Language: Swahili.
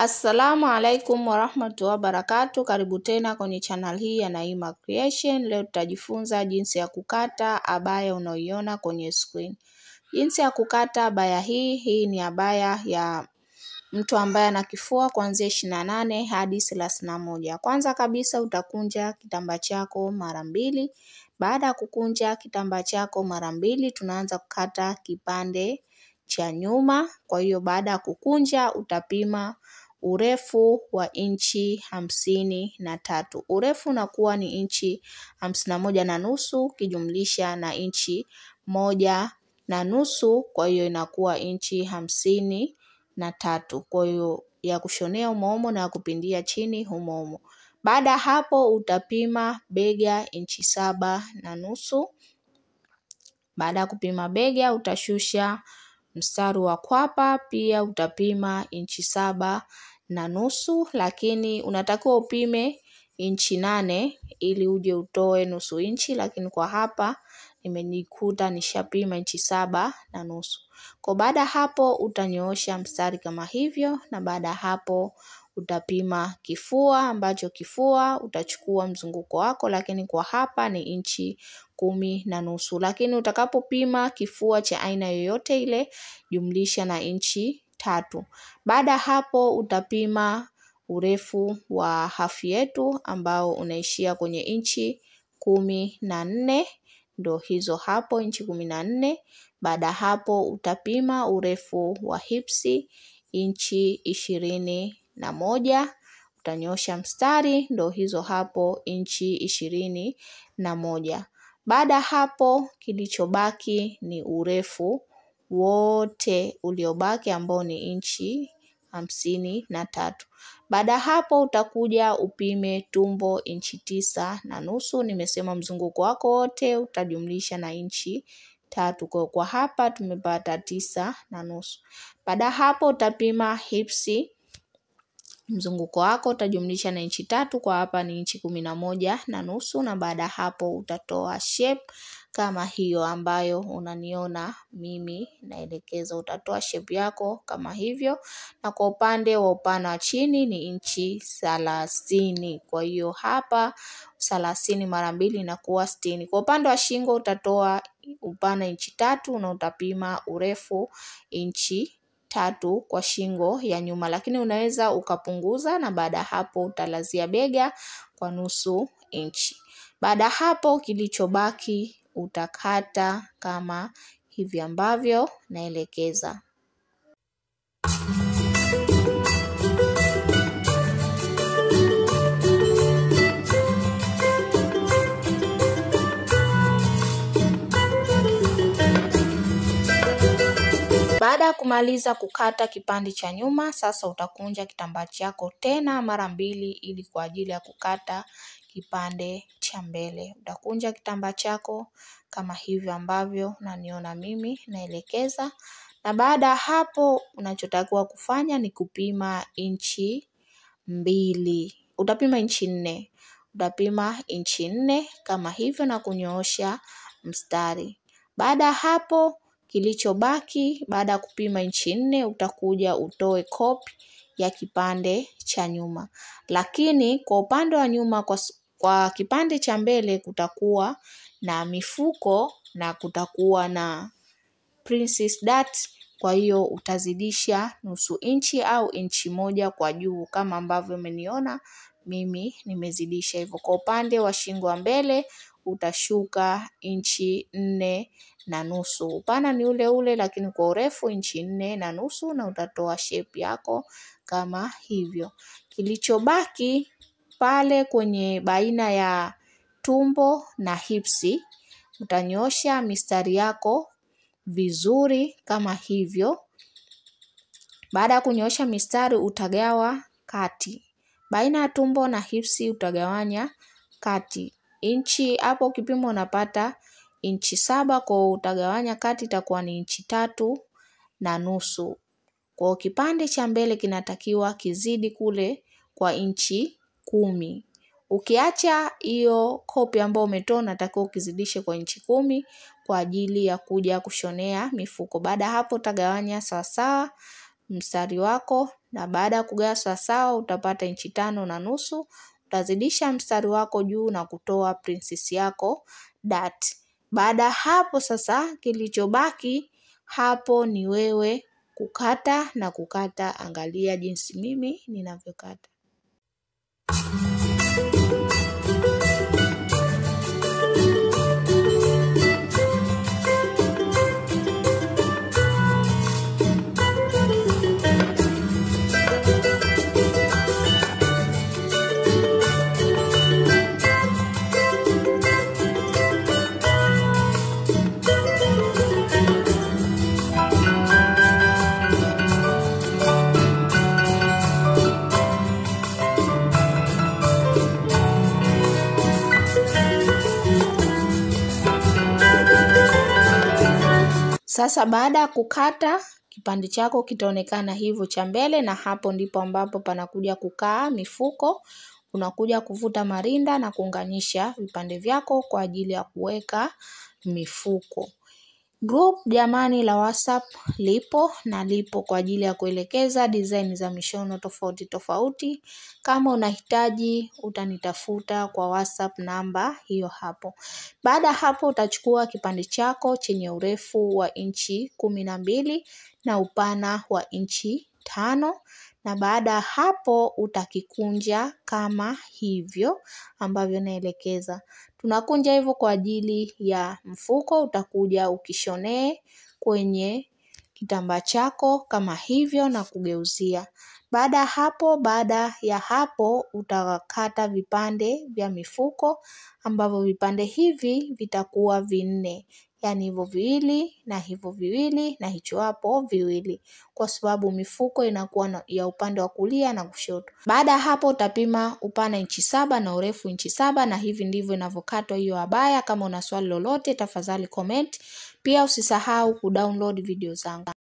Assalamu alaikum warahmatullahi wabarakatuh. Karibu tena kwenye channel hii ya Naima Creation. Leo tutajifunza jinsi ya kukata abaya unaoiona kwenye screen. Jinsi ya kukata abaya hii, hii ni abaya ya mtu ambaye ana kifua kuanzia ishirini na nane hadi thelathini na moja. Kwanza kabisa utakunja kitambaa chako mara mbili. Baada ya kukunja kitambaa chako mara mbili, tunaanza kukata kipande cha nyuma. Kwa hiyo baada ya kukunja utapima urefu wa inchi hamsini na tatu. Urefu unakuwa ni inchi hamsini na moja na nusu ukijumlisha na inchi moja na nusu, kwa hiyo inakuwa inchi hamsini na tatu. Kwa hiyo ya kushonea umoumo na ya kupindia chini umoumo. Baada ya hapo utapima bega inchi saba na nusu. Baada ya kupima bega utashusha mstari wa kwapa, pia utapima inchi saba na nusu, lakini unatakiwa upime inchi nane ili uje utoe nusu inchi, lakini kwa hapa nimenikuta nishapima inchi saba na nusu. Kwa baada ya hapo utanyoosha mstari kama hivyo, na baada ya hapo utapima kifua ambacho kifua utachukua mzunguko wako, lakini kwa hapa ni inchi kumi na nusu. Lakini utakapopima kifua cha aina yoyote ile, jumlisha na inchi tatu. Baada ya hapo utapima urefu wa hafu yetu ambao unaishia kwenye inchi kumi na nne, ndo hizo hapo inchi kumi na nne. Baada ya hapo utapima urefu wa hipsi inchi ishirini na moja. Utanyoosha mstari ndo hizo hapo inchi ishirini na moja. Baada ya hapo kilichobaki ni urefu wote uliobaki ambao ni inchi hamsini na tatu. Baada ya hapo utakuja upime tumbo inchi tisa na nusu. Nimesema mzunguko wako wote utajumlisha na inchi tatu. Kwa kwa hapa tumepata tisa na nusu. Baada ya hapo utapima hipsi mzunguko wako utajumlisha na inchi tatu, kwa hapa ni inchi kumi na moja na nusu, na baada ya hapo utatoa shape kama hiyo ambayo unaniona mimi naelekeza. Utatoa shape yako kama hivyo, na kwa upande wa upana wa chini ni inchi thelathini. Kwa hiyo hapa thelathini mara mbili inakuwa sitini. Kwa upande wa shingo utatoa upana inchi tatu na utapima urefu inchi tatu kwa shingo ya nyuma, lakini unaweza ukapunguza, na baada ya hapo utalazia bega kwa nusu inchi. Baada ya hapo kilichobaki utakata kama hivi ambavyo naelekeza. Baada ya kumaliza kukata kipande cha nyuma, sasa utakunja kitambaa chako tena mara mbili ili kwa ajili ya kukata kipande cha mbele. Utakunja kitambaa chako kama hivyo ambavyo unaniona mimi naelekeza, na baada ya hapo unachotakiwa kufanya ni kupima inchi mbili. Utapima inchi nne, utapima inchi nne kama hivyo na kunyoosha mstari. Baada ya hapo kilichobaki baada ya kupima inchi nne utakuja utoe kopi ya kipande cha nyuma, lakini kwa upande wa nyuma kwa, kwa kipande cha mbele kutakuwa na mifuko na kutakuwa na princess dart. Kwa hiyo utazidisha nusu inchi au inchi moja kwa juu kama ambavyo umeniona mimi nimezidisha hivyo. Kwa upande wa shingo wa mbele utashuka inchi nne na nusu. Upana ni ule ule, lakini kwa urefu inchi nne na nusu, na utatoa shape yako kama hivyo. Kilichobaki pale kwenye baina ya tumbo na hipsi utanyosha mistari yako vizuri kama hivyo. Baada ya kunyoosha mistari utagawa kati baina ya tumbo na hipsi utagawanya kati inchi hapo, kipimo unapata inchi saba kwa utagawanya kati itakuwa ni inchi tatu na nusu. Kwa kipande cha mbele kinatakiwa kizidi kule kwa inchi kumi. Ukiacha hiyo kopi ambayo umetoa unatakiwa ukizidishe kwa inchi kumi kwa ajili ya kuja kushonea mifuko. Baada ya hapo utagawanya sawasawa mstari wako, na baada ya kugawa sawasawa utapata inchi tano na nusu. Utazidisha mstari wako juu na kutoa princess yako dart. Baada ya hapo sasa, kilichobaki hapo ni wewe kukata na kukata. Angalia jinsi mimi ninavyokata. Sasa baada ya kukata kipande chako kitaonekana hivyo cha mbele, na hapo ndipo ambapo panakuja kukaa mifuko. Unakuja kuvuta marinda na kuunganisha vipande vyako kwa ajili ya kuweka mifuko. Group jamani la WhatsApp lipo na lipo kwa ajili ya kuelekeza design za mishono tofauti tofauti. Kama unahitaji utanitafuta kwa WhatsApp namba hiyo hapo. Baada ya hapo utachukua kipande chako chenye urefu wa inchi kumi na mbili na upana wa inchi tano na baada ya hapo utakikunja kama hivyo ambavyo naelekeza. Tunakunja hivyo kwa ajili ya mfuko, utakuja ukishonee kwenye kitambaa chako kama hivyo na kugeuzia. Baada ya hapo, baada ya hapo utakata vipande vya mifuko ambavyo vipande hivi vitakuwa vinne. Yaani hivyo viwili na hivyo viwili na hicho hapo viwili, kwa sababu mifuko inakuwa ya upande wa kulia na kushoto. Baada ya hapo utapima upana inchi saba na urefu inchi saba na hivi ndivyo inavyokatwa hiyo abaya. Kama una swali lolote, tafadhali comment. Pia usisahau kudownload video zangu.